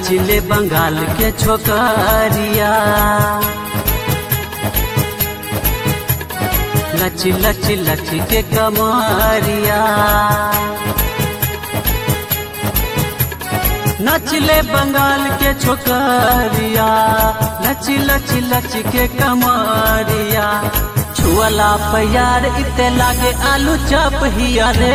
नचले बंगाल के छोकरिया लच लच लच के कमरिया नचले बंगाल के छोकरिया लच लच लच के कमरिया छुअला प्यार इते लागे आलू चप हिया रे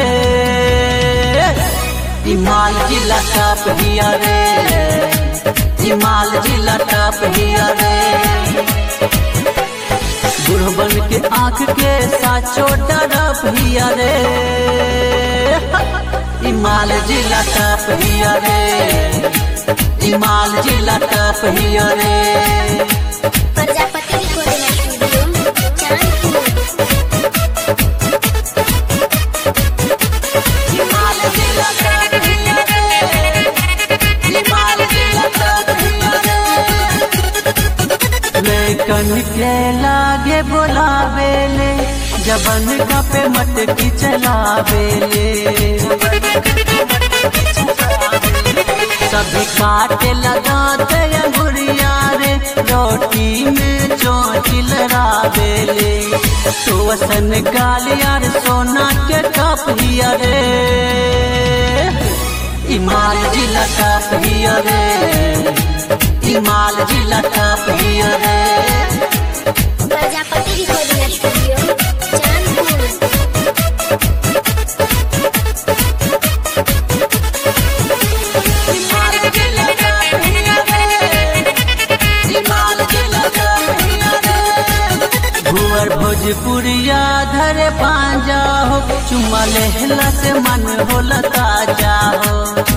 इमाल जिला टप हिया रे इमाल जिला टप हिया रे बुढ़बन के आंख के साचो डरप हिया रे इमाल जिला टप हिया रे इमाल जिला टप हिया रे प्रजापति रिकॉर्डिंग स्टूडियो चांदपुर इमाल जिला टप हिया रे इमाल जिला टप हिया रे लेकन के लागे बोलावेले जबन का पे मटकी चलावेले सभी काटे लगाते अंगुरिया रे रोटी में चोटी लड़ावेले तो वसन गालियार सोना के कप हिया रे इमाल जिला टप हिया रे इमाल जिला टप हिया रे प्रजापति रिकॉर्डिंग स्टूडियो चांदपुर इमाल जिला टप हिया रे इमाल जिला टप हिया रे भुवर भोजपुरिया धरे पांजा हो चुम्मा लेहला से मन होला ताजा हो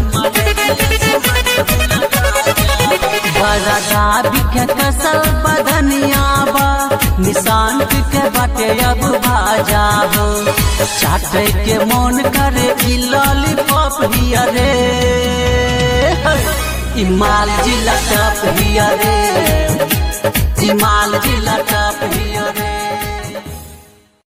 बरदा बिखे कसल बधनिया बा निशान के बाटे अब भाजा हो चाटे के मन करे ई लॉलीपॉप हिया रे इमाल जिला टप हिया रे इमाल जिला टप हिया